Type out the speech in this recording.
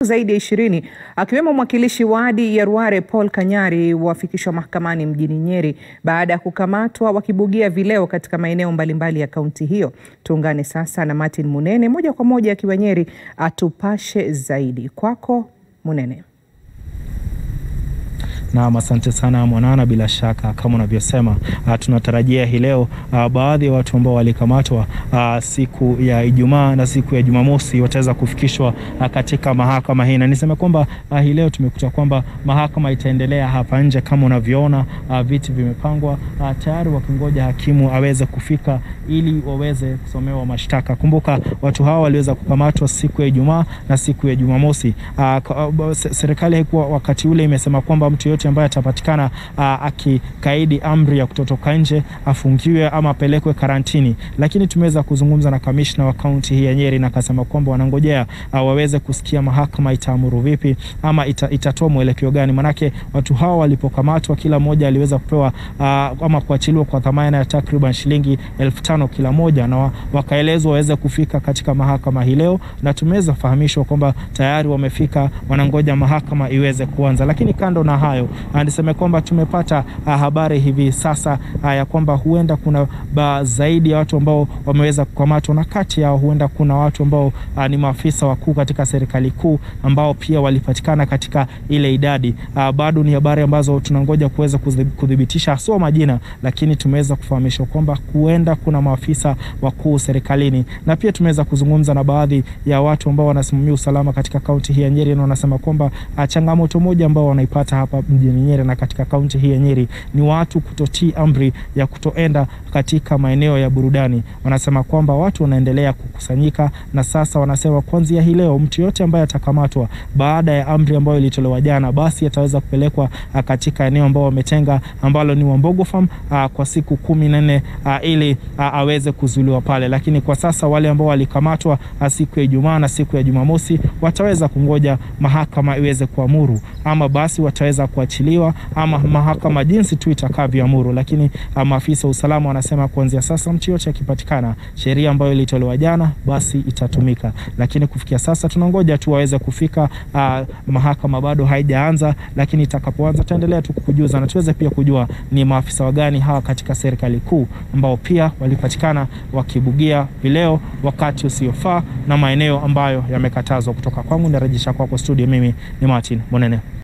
zaidi ya ishirini akiwemo mwakilishi wadi ya Ruare Paul Kanyari wafikishwa mahakamani mjini Nyeri baada ya kukamatwa wakibugia vileo katika maeneo mbalimbali ya kaunti hiyo. Tuungane sasa na Martin Munene moja kwa moja akiwa Nyeri atupashe zaidi. Kwako Munene. Naam, asante sana Mwanana. Bila shaka kama unavyosema, uh, tunatarajia hii leo uh, baadhi ya watu ambao walikamatwa uh, siku ya Ijumaa na siku ya Jumamosi wataweza kufikishwa uh, katika mahakama hii, na niseme kwamba uh, hii leo tumekuta kwamba mahakama itaendelea hapa nje kama unavyoona, uh, viti vimepangwa uh, tayari wakingoja hakimu aweze kufika ili waweze kusomewa mashtaka. Kumbuka watu hawa waliweza kukamatwa siku ya Ijumaa na siku ya Jumamosi. Uh, serikali haikuwa wakati ule imesema kwamba mtu yote ambaye atapatikana akikaidi amri ya kutotoka nje afungiwe ama apelekwe karantini, lakini tumeweza kuzungumza na kamishna wa kaunti hii ya Nyeri na akasema kwamba wanangojea waweze kusikia mahakama itaamuru vipi ama ita, itatoa mwelekeo gani, manake watu hawa walipokamatwa kila mmoja aliweza kupewa aa, ama kuachiliwa kwa dhamana ya takriban shilingi elfu tano kila moja, na wakaelezwa waweze kufika katika mahakama hii leo, na tumeweza kufahamishwa kwamba tayari wamefika, wanangoja mahakama iweze kuanza. Lakini kando na hayo niseme kwamba tumepata uh, habari hivi sasa uh, ya kwamba huenda kuna ba zaidi ya watu ambao wameweza kukamatwa, na kati yao huenda kuna watu ambao uh, ni maafisa wakuu katika serikali kuu ambao pia walipatikana katika ile idadi. Uh, bado ni habari ambazo tunangoja kuweza kudhibitisha haswa majina, lakini tumeweza kufahamishwa kwamba huenda kuna maafisa wakuu serikalini, na pia tumeweza kuzungumza na baadhi ya watu ambao wanasimamia usalama katika kaunti hii ya Nyeri, na wanasema kwamba uh, changamoto moja ambao wanaipata hapa mjini Nyeri na katika kaunti hii ya Nyeri ni watu kutotii amri ya kutoenda katika maeneo ya burudani. Wanasema kwamba watu wanaendelea kukusanyika, na sasa wanasema kuanzia hii leo mtu yote ambaye atakamatwa baada ya amri ambayo ilitolewa jana, basi ataweza kupelekwa katika eneo ambao wametenga ambalo ni Wambogo Farm kwa siku kumi na nne ili a, aweze kuzuiliwa pale. Lakini kwa sasa wale ambao walikamatwa siku ya Ijumaa na siku ya Jumamosi wataweza kungoja mahakama iweze kuamuru, ama basi wataweza kuachiliwa ama mahakama jinsi tu itakavyoamuru. Lakini maafisa wa usalama wanasema kuanzia sasa mtu yote akipatikana, sheria ambayo ilitolewa jana basi itatumika. Lakini kufikia sasa tunangoja tu waweze kufika. Uh, mahakama bado haijaanza, lakini itakapoanza tutaendelea tu kukujuza na tuweze pia kujua ni maafisa wagani hawa katika serikali kuu ambao pia walipatikana wakibugia vileo wakati usiofaa na maeneo ambayo yamekatazwa. Kutoka kwangu narejesha kwako studio, mimi ni Martin Monene.